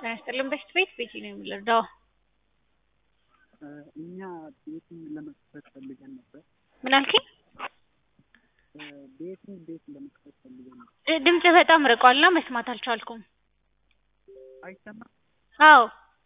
ጤና ይስጥልን በሽት ቤት ቤቲ ነው የምንረዳው። እኛ ቤትን ለመክፈት ፈልገን ነበር። ምን አልከኝ? ቤትን ቤት ለመክፈት ፈልገን ነበር። እ ድምጽ በጣም ርቋልና መስማት አልቻልኩም። አይሰማም? አዎ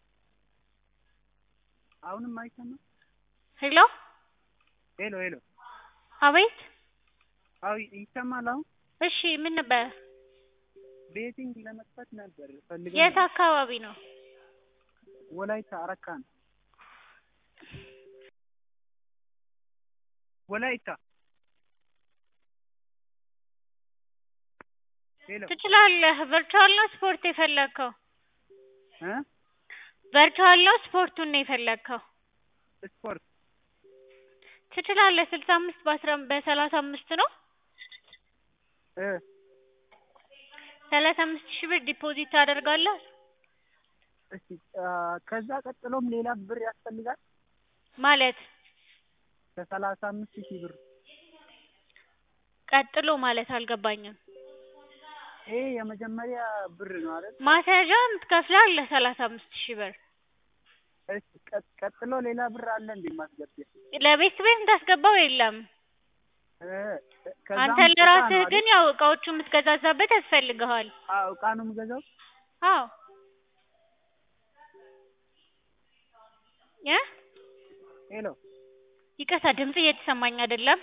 አሁንም አይሰማም? ሄሎ ሄሎ ሄሎ። አቤት አዎ ይሰማል አሁን? እሺ ምን ነበረ? ቤቲንግ ለመክፈት ነበር ፈልገን የት ነበር። አካባቢ ነው? ወላይታ አረካ ነው። ወላይታ ሄሎ ትችላለህ። ቨርቹዋል ነው ስፖርት የፈለግከው? እ ቨርቹዋል ነው ስፖርቱን ነው የፈለግከው? ስፖርት ትችላለህ። ስልሳ አምስት በአስራ በሰላሳ አምስት ነው። እ ሰላሳ አምስት ሺህ ብር ዲፖዚት ታደርጋለህ። እሺ አ፣ ከዛ ቀጥሎም ሌላ ብር ያስፈልጋል ማለት ከሰላሳ አምስት ሺህ ብር ቀጥሎ ማለት አልገባኝም። ይሄ የመጀመሪያ ብር ነው አይደል? ማስያዣም ትከፍላለህ ሰላሳ አምስት ሺህ ብር እሺ ቀ- ቀጥሎ ሌላ ብር አለ እንዴ ማስገቢያ? ለቤት ቤት የምታስገባው የለም። እ ከዛም አንተ እቃ ለራስህ ነው አይደል? ግን ያው እቃዎቹ የምትገዛዛበት ያስፈልግሃል። አዎ እቃ ነው የምገዛው። አዎ እ ሄሎ ይቅርታ ድምጽ እየተሰማኝ አይደለም።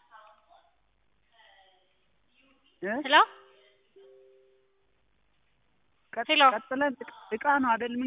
እ ሄሎ ቀጥ- ሄሎ። ቀጥለን እቃ ነው አይደል